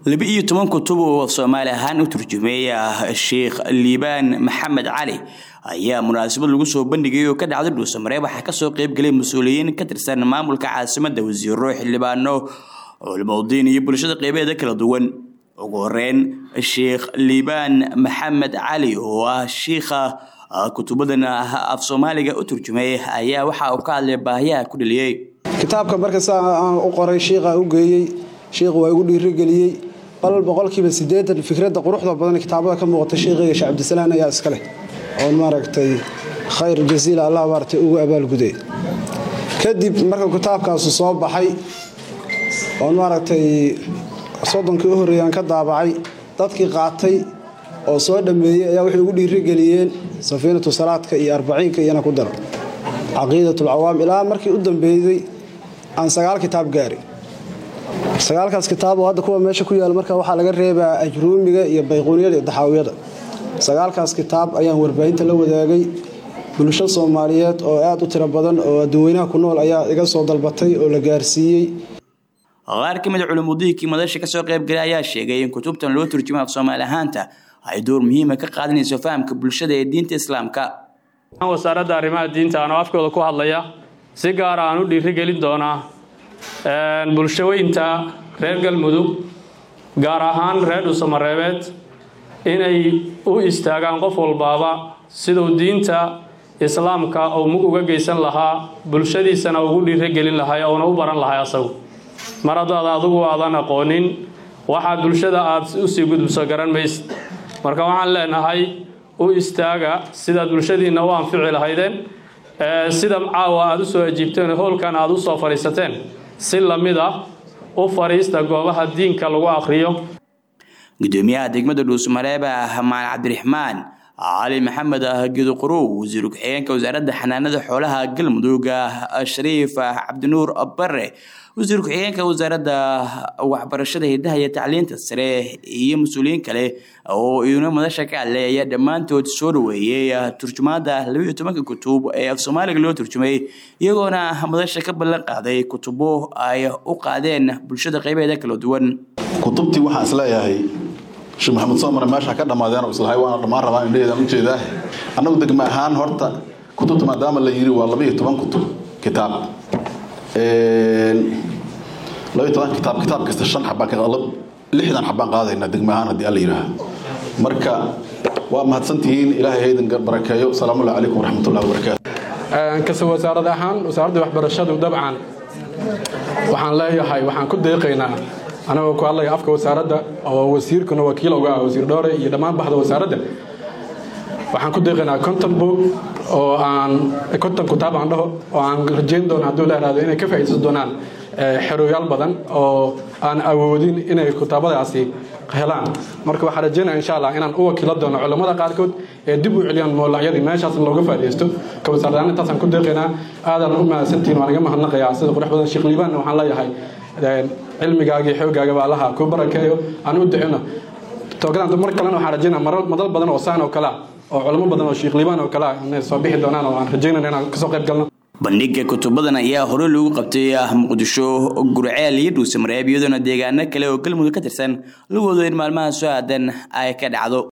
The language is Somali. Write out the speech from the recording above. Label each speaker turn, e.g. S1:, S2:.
S1: laba iyo toban kutub oo soomaali ahaan u turjumay sheekh liibaan maxamed cali ayaa munaasabad lagu soo bandhigay oo ka dhacday dhuusamareeb waxaa kasoo qeybgalay mas-uuliyiin ka tirsan maamulka caasimada wasiiro xildhibaano culimaudiin iyo bulshada qeybeeda kala duwan ugu horeyn sheekh liibaan maxamed cali oo ah shiikha kutubadan af soomaaliga u turjumay ayaa waxa uu ka hadlay baahiyaha ku dhaliyey
S2: kitaabka marka saa aan u qoray shiikha u geeyey shiikhu waa igu dhiirigeliyey bal boqolkiiba sideetan fikradda quruxda badan kitaabada ka muuqata shiikhayga sheekh cabdisalaan ayaa iska leh oon maaragtay khayr jasiila allah maaragtay ugu abaalguday kadib marka kitaabkaasu soo baxay oon maaragtay soddonkii u horreeyaan ka daabacay dadkii qaatay oo soo dhammeeyey ayaa waxay ugu dhiirigeliyeen safiinatu salaadka iyo arbaciinka iyana ku daro caqiidatulcawaam ilaa markii u dambeeyey aan sagaal kitaab gaarin sagaalkaas kitaab oo hadda kuwa meesha ku yaala marka waxaa laga reebaa ajruumiga iyo bayquuniyada iyo daxaawiyada sagaalkaas kitaab ayaan warbaahinta la wadaagay bulsho soomaaliyeed oo aad u tiro badan oo adduunweynaha ku nool ayaa iga soo dalbatay oo la gaarsiiyey
S1: qaar ka mid a culimudiinkii madasha kasoo qaybgalay ayaa sheegay in kutubtan loo turjumay af soomaali ahaanta ay door muhiima ka qaadanayso fahamka bulshada ee diinta islaamka
S3: wasaaradda arrimaha diinta anoo afkooda ku hadlaya si gaara aan u dhiirigelin doonaa bulshaweynta reer galmudug gaar ahaan reer dhuusamareebeed inay u istaagaan qof walbaaba siduu diinta islaamka uu mug uga geysan lahaa bulshadiisana ugu dhiirigelin lahay ouna u baran lahay asagu mar haddaad adigu aadan aqoonin waxaad bulshada aad usii gudubso garan maysid marka waxaan leenahay u istaaga sidaad bulshadiinna u anfici lahaydeen sida caawa aad u soo ajiibteen howlkan aad u soo fadhiisateen si lamid ah u fadhiista goobaha diinka lagu akhriyo
S1: gudoomiyaha degmada dhuusmareeb maal cabdiraxmaan cali maxamed gedoqorow wasiir ku-xigeenka wasaaradda xanaanada xoolaha galmudug shariif cabdinuur bare wasiir ku-xigeenka wasaaradda waxbarashada hidaha iyo tacliinta sare iyo mas-uuliyiin kale oo iyuna madasha ka hadlay ayaa dhammaantood soo dhaweeyey turjumaada labaiyo tobanka kutub ee af soomaaliga loo turjumay iyagoona madasha ka ballan qaaday kutubo ay u qaadeen bulshada qeybaheeda kala duwan
S4: kutubtii waxaan isleeyahay sheekh maxamed soomare meesha ka dhammaadeen islahay waana dhammaan rabaa indhaheedaan u jeedaa annagu degma ahaan horta kutubta maadaama la yiri waa laba iyo toban kutub kitaab laba iyo toban kitaab kitaab kasta shan xabaan lixdan xabaan qaadaynaa degma ahaan haddii alla yidhaaha marka waa mahadsantihiin ilaahay haydan barakeeyo asalaamullahi calaykum waraxmatullahi wabarakaatu
S5: kase wasaarad ahaan wasaaradda waxbarashadu dabcan waxaan leeyahay waxaan ku deeqaynaa anagoo ku hadlaya afka wasaaradda oo wasiirkuna wakiil uga ah wasiir dhoore iyo dhammaan baxda wasaaradda waxaan ku deeqaynaa conton book oo aan conton kutaab aan dhaho oo aan rajayn doono hadduu la ihahdo inay ka faa'iidaysan doonaan xerooyaal badan oo aan awoodin inay kutaabadaasi helaan marka waxaan rajaynaya insha allah inaan u wakiilo doono culammada qaarkood ee dib u celiyaan moolacyadii meeshaas looga faa'iidaysto ka wasaaradahaan intaasaan ku deeqaynaa aadaan u mahadsantihin waan iga mahadnaqayaa sida qurux badan sheekh liibaanna waxaan leeyahay cilmigaagii xoogaaga baa allaha ku barakeeyo aan u ducino toogadan mar kalena waxaan rajaynaa madal badan oo saan oo kale ah oo culamo badan oo sheekh liibaan oo kale ah inay soo bixi doonaan oo aan rajaynayna inaan kasoo qayb galno
S1: bandhiga kutubadan ayaa hore loogu qabtay muqdisho gurceel iyo dhuusamareeb iyadoona deegaano kale oo galmudug ka tirsan lagoodo in maalmaha soo aadan ay ka dhacdo